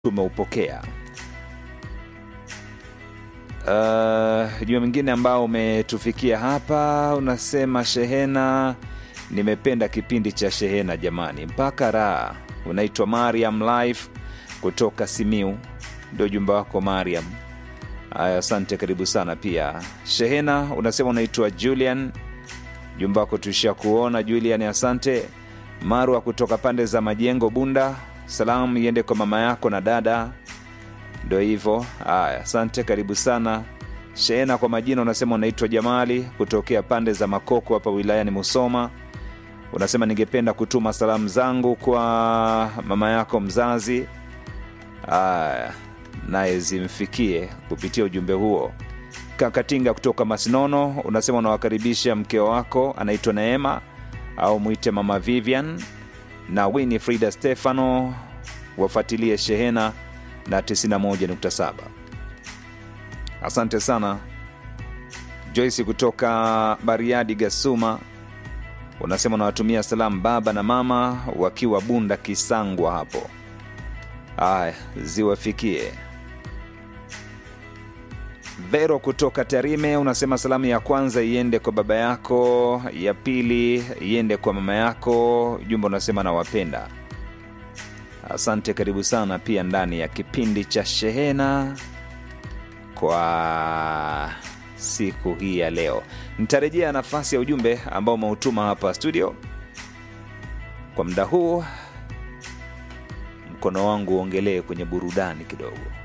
tumeupokea. Uh, juma mwingine ambao umetufikia hapa unasema shehena, nimependa kipindi cha shehena jamani, mpaka raha. Unaitwa Mariam Life kutoka Simiu, ndio jumba wako Mariam. Aya, asante, karibu sana pia. Shehena unasema unaitwa Julian, jumba wako tuishia kuona Julian, asante. Marwa kutoka pande za Majengo, Bunda, salamu iende kwa mama yako na dada ndo hivyo. Haya, asante, karibu sana Shehena. Kwa majina unasema unaitwa Jamali kutokea pande za Makoko hapa wilayani Musoma. Unasema ningependa kutuma salamu zangu kwa mama yako mzazi, haya naye zimfikie kupitia ujumbe huo. Kakatinga kutoka Masinono unasema unawakaribisha mkeo wako anaitwa Neema au mwite mama Vivian na Winifrida Stefano wafuatilie Shehena na 91.7. Asante sana Joyce kutoka Bariadi Gasuma, unasema unawatumia salamu baba na mama wakiwa Bunda Kisangwa hapo. Aya, ziwafikie. Vero kutoka Tarime unasema salamu ya kwanza iende kwa baba yako, ya pili iende kwa mama yako. Jumba unasema nawapenda. Asante, karibu sana pia ndani ya kipindi cha Shehena kwa siku hii ya leo. Nitarejea nafasi ya ujumbe ambao umeutuma hapa studio. Kwa muda huu, mkono wangu uongelee kwenye burudani kidogo.